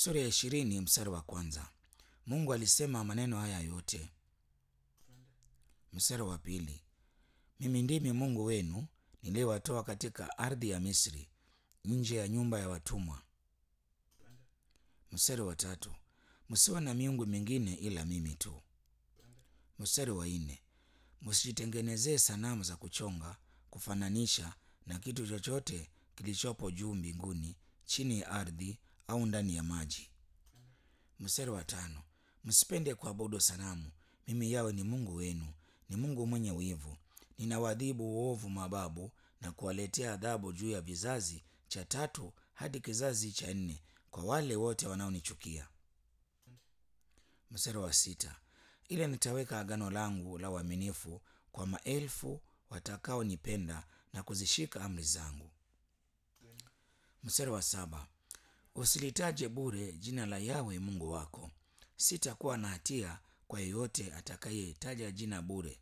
Sura ya ishirini mstari wa kwanza. Mungu alisema maneno haya yote. Mstari wa pili. Mimi ndimi Mungu wenu niliyewatoa katika ardhi ya Misri, nje ya nyumba ya watumwa. Mstari wa tatu. Msiwe na miungu mingine ila mimi tu. Mstari wa nne. Msijitengenezee sanamu za kuchonga kufananisha na kitu chochote kilichopo juu mbinguni, chini ya ardhi au ndani ya maji. Mstari wa tano. Msipende kuabudu sanamu. Mimi yawe ni Mungu wenu, ni Mungu mwenye wivu. Ninawaadhibu uovu mababu na kuwaletea adhabu juu ya vizazi cha tatu hadi kizazi cha nne kwa wale wote wanaonichukia. Mstari wa sita. Ile nitaweka agano langu la uaminifu kwa maelfu watakaonipenda na kuzishika amri zangu. Mstari wa saba. Usilitaje bure jina la Yawe Mungu wako. Sitakuwa na hatia kwa yeyote atakayetaja jina bure.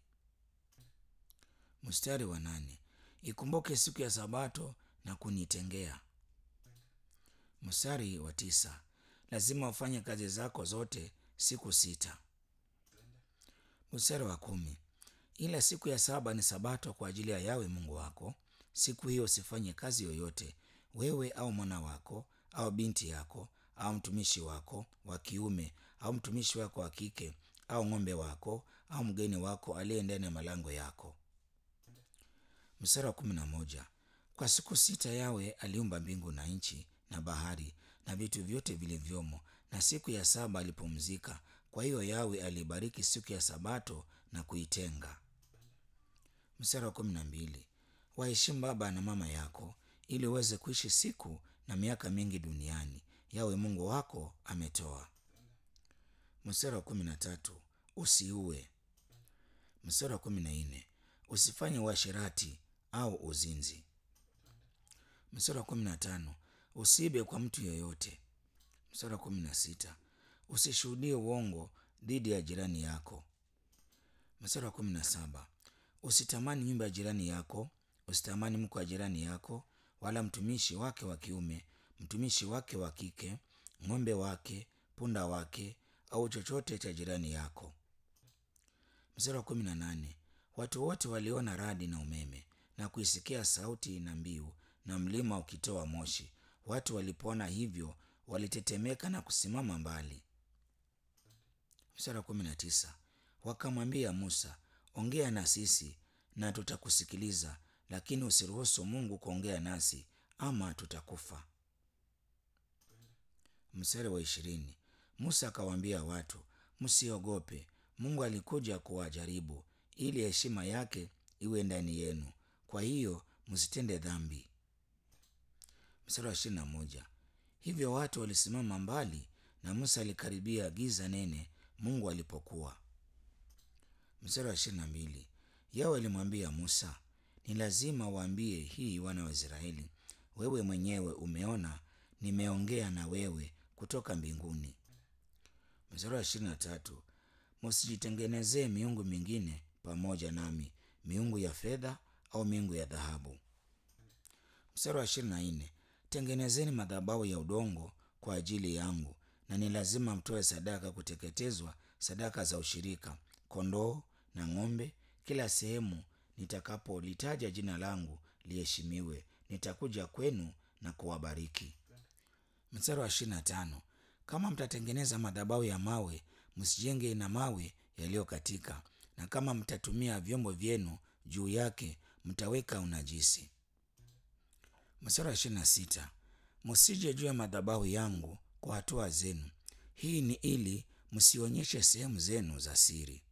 Mstari wa nane. Ikumbuke siku ya Sabato na kunitengea. Mstari wa tisa. Lazima ufanye kazi zako zote siku sita. Mstari wa kumi. Ila siku ya saba ni Sabato kwa ajili ya Yawe Mungu wako. Siku hiyo usifanye kazi yoyote, wewe au mwana wako au binti yako au mtumishi wako wa kiume au mtumishi wako wa kike au ng'ombe wako au mgeni wako aliye ndani ya malango yako. Mstari wa kumi na moja. Kwa siku sita Yawe aliumba mbingu na nchi na bahari na vitu vyote vilivyomo, na siku ya saba alipumzika. Kwa hiyo Yawe alibariki siku ya Sabato na kuitenga. Mstari wa kumi na mbili. Waheshimu baba na mama yako ili uweze kuishi siku na miaka mingi duniani Yawe Mungu wako ametoa. Mstari wa kumi na tatu. Usiue. Mstari wa kumi na nne. Usifanye uasherati au uzinzi. Mstari wa kumi na tano. Usiibe kwa mtu yeyote. Mstari wa kumi na sita. Usishuhudie uongo dhidi ya jirani yako. Mstari wa kumi na saba. Usitamani nyumba ya jirani yako. Usitamani mke wa jirani yako, wala mtumishi wake wa kiume, mtumishi wake wa kike, ng'ombe wake, punda wake, au chochote cha jirani yako. Mstari wa kumi na nane. Watu wote waliona radi na umeme na kuisikia sauti na mbiu na mlima ukitoa moshi. Watu walipoona hivyo walitetemeka na kusimama mbali. Mstari wa kumi na tisa. Wakamwambia Musa, ongea na sisi na tutakusikiliza, lakini usiruhusu Mungu kuongea nasi ama tutakufa. Mstari wa ishirini. Musa akawaambia watu, msiogope. Mungu alikuja kuwajaribu ili heshima yake iwe ndani yenu, kwa hiyo msitende dhambi. Mstari wa ishirini na moja. Hivyo watu walisimama mbali na Musa alikaribia giza nene Mungu alipokuwa. Mstari wa ishirini na mbili. Yawe alimwambia Musa, ni lazima waambie hii wana wa Israeli, wewe mwenyewe umeona nimeongea na wewe kutoka mbinguni. Mstari wa ishirini na tatu. Msijitengenezee miungu mingine pamoja nami, miungu ya fedha au miungu ya dhahabu. Mstari wa ishirini na nne. Tengenezeni madhabahu ya udongo kwa ajili yangu, na ni lazima mtoe sadaka kuteketezwa, sadaka za ushirika, kondoo na ng'ombe. Kila sehemu nitakapolitaja jina langu liheshimiwe. Nitakuja kwenu na kuwabariki. Mstari wa ishirini na tano. Kama mtatengeneza madhabahu ya mawe, msijenge na mawe yaliyokatika, na kama mtatumia vyombo vyenu juu yake, mtaweka unajisi. Mstari wa ishirini na sita. Msije juu ya madhabahu yangu kwa hatua zenu. Hii ni ili msionyeshe sehemu zenu za siri.